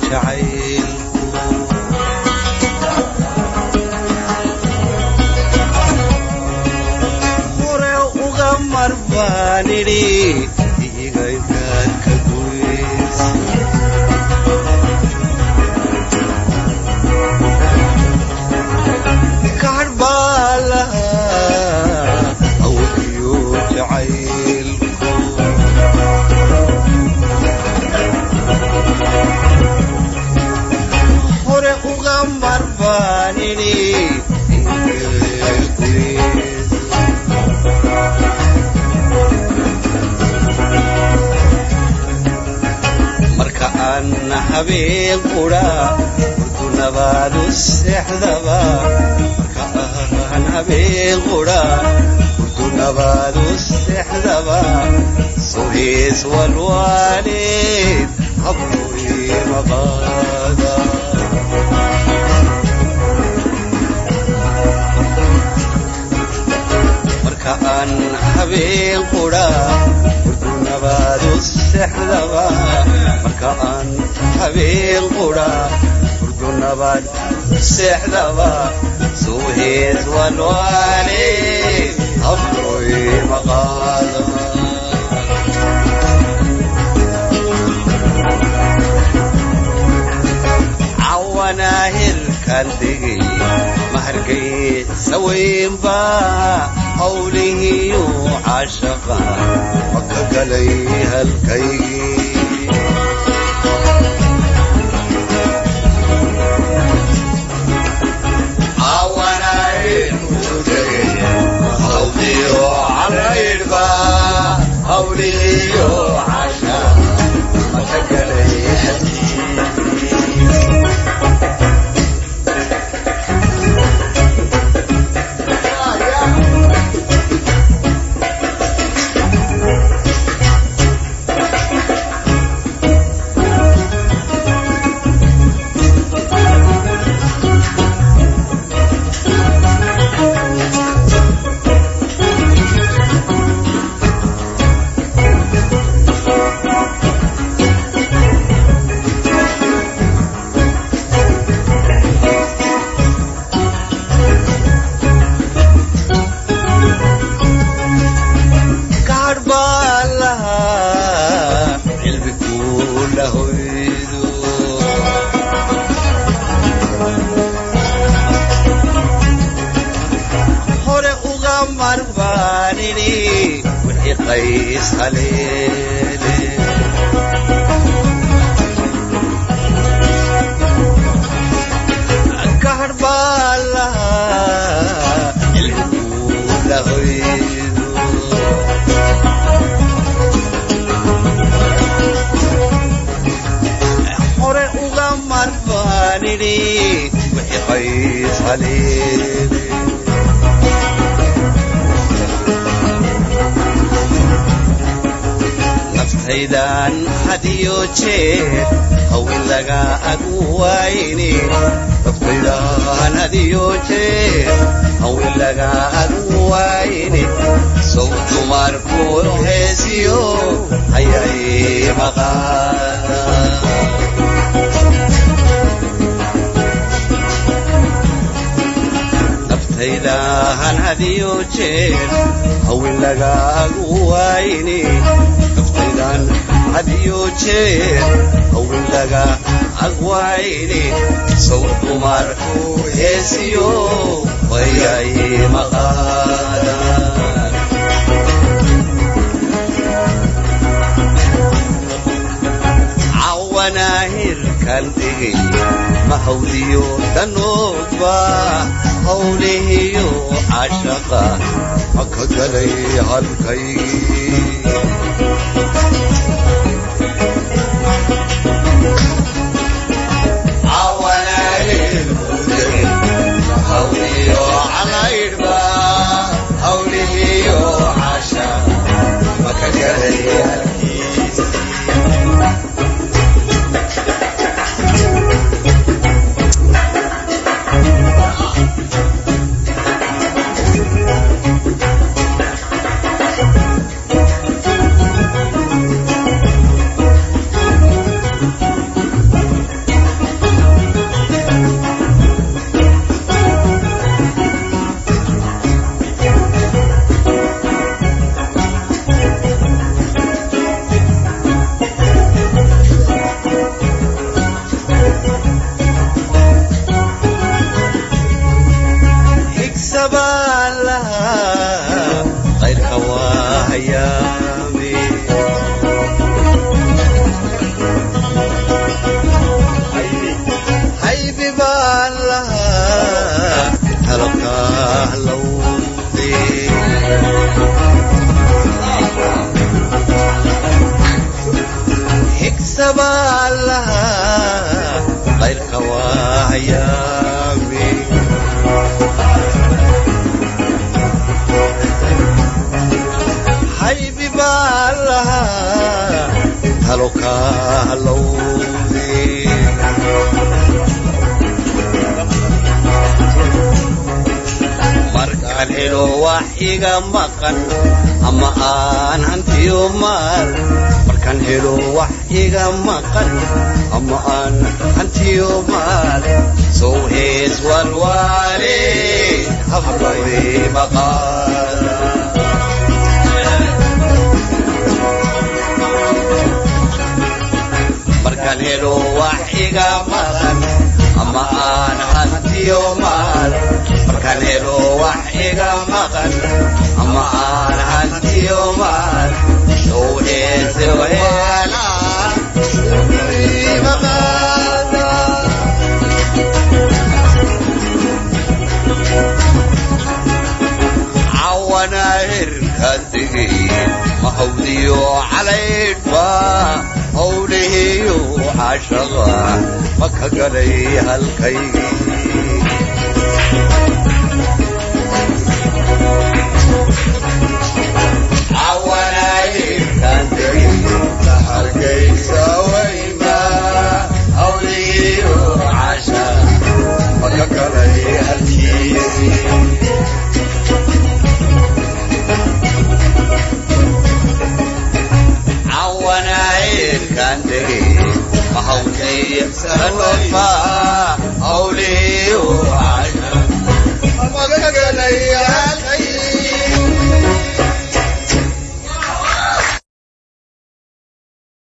jacaylku hore uga marbaanidhi igaygaad ka goys kaadh baa lahaa awgiyo jacaylku hore uga marbaanidhi marka aan habeen qudha urdu nabaadu seexdaba marka aan habeen qudha urdu nabaadu seexdaba suhiis walwaalid habluy maqaada marka aan habeen qudha urdu nabaadu seexdaba marka aan habeen qudha urdu nabaad seexdaba suuhees walwaale habloy maqaada cawanahirkan degay mahargay saweynba hawlihiyu cashaqa maka galay halkaygii kaadh baa lahaa cilmiguu la hoydo hore uga marbaanidhi wixii qays haleele kaadh baa lahaa cilmiguu la hoydo hore uga marbaanidhi wixii qays haleele naftaydan hadiyo jeer hawin laga agu wayni naftaydan hadiyo jeer hawin laga agu wayni sow dumarku heesiyo hayay maqaada naftaydahan hadiyo jeer hawin lagaagu wayni naftaydan hadiyo jeer hawin laga agwayni sow dumarku heesiyo wayay maqaadaan cawanahirkan dhigay mahawdiyo danoodba hawlihiyo cashaqa maka galay halkaygii hayaami haybi baa lahaa talo kaalowde markaan helo wax iga maqan ama aan hantiyo maal markaan helo wax iga maqan ama aan hantiyo maal sow hees walwaale hablawe maqaala markaan helo wax iga maqan ama aan hantiyo maal markaan helo wax iga maqan ama aan hantiyo maal sow heese weela cawana hirkaan tegay mahawdiyo calaydhba hawlihiyo cashaqa ma ka galay halkaygii cawanayirkaan tegay halkaysa wayma hawlihiyo cashaqa ma ka galay halkiisii cawanayirkaan tegay mahawdaysanodma hawlihiyo cashaqa ma ka galay